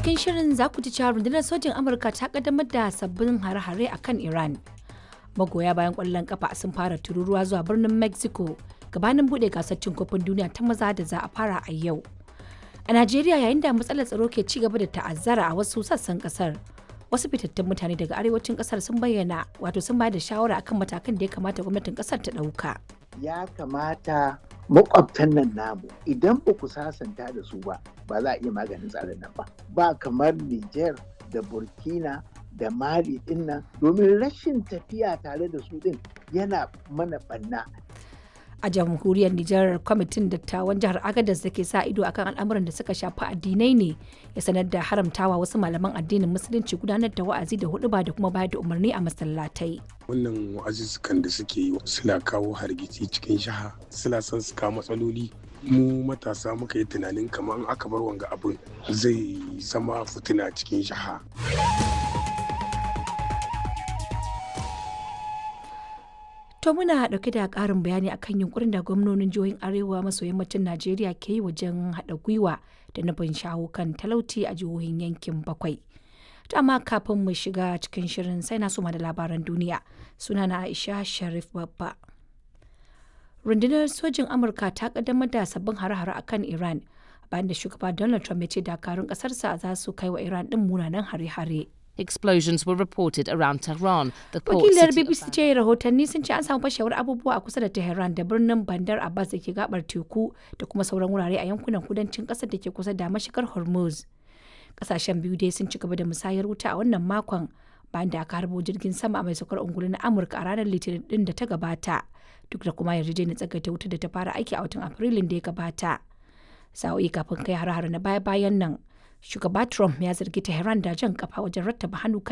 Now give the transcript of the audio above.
cikin shirin za ku ji cewa rundunar sojin Amurka ta kaddamar da sabbin hare-hare a kan Iran. Magoya bayan ƙwallon kafa sun fara tururuwa zuwa birnin Mexico gabanin buɗe gasar cin kofin duniya ta maza da za a fara a yau. A Najeriya yayin da matsalar tsaro ke ci gaba da ta'azzara a wasu sassan kasar. Wasu fitattun mutane daga arewacin kasar sun bayyana wato sun bayar da shawara akan matakan da ya kamata gwamnatin kasar ta ɗauka. ya kamata makwabtan nan namu idan ba ku sasanta da su ba ba za a iya maganin tsarin nan ba ba kamar Niger da Burkina da Mali din nan domin rashin tafiya tare da su din yana mana banna A jamhuriyar Nijar kwamitin dattawan jihar Agadez da ke sa ido akan al'amuran da suka shafi addinai ne ya sanar da haramtawa wasu malaman addinin musulunci gudanar da wa'azi da huɗuba da kuma bayar da umarni a masallatai. wannan wa'azuzzukan da suke yi suna kawo hargitsi cikin shaha suna son su kawo matsaloli mu matasa muka yi tunanin kamar in aka bar wanga abin zai zama fitina cikin shaha To muna ɗauke da ƙarin bayani akan yunkurin da gwamnonin jihohin Arewa maso yammacin Najeriya ke yi wajen haɗa gwiwa da nufin shawo kan talauci a jihohin yankin bakwai. To amma kafin mu shiga cikin shirin sai na suma da labaran duniya sunana Aisha Sharif Babba. Rundunar sojin Amurka ta kaddamar da sabbin hare-hare akan Iran bayan da shugaba Donald Trump ya ce dakarun ƙasarsa za su kai wa Iran ɗin munanan hare-hare. Explosions were reported around Tehran, the port Wakilar city of BBC ce rahotanni sun ce an samu fashewar abubuwa a kusa da Tehran da birnin Bandar Abbas da ke gabar teku da kuma sauran wurare a yankunan kudancin ƙasar da ke kusa da mashigar Hormuz. Ƙasashen biyu dai sun ci gaba da musayar wuta a wannan makon bayan da aka harbo jirgin sama mai saukar ungulu na Amurka a ranar Litinin din da ta gabata. Duk da kuma yarjejeniyar tsagaita wuta da ta fara aiki a watan Afrilun da ya gabata. Sa'o'i kafin kai har-har na baya-bayan nan, shugaba Trump ya zargi Tehran da jan kafa wajen rattaba hannu kan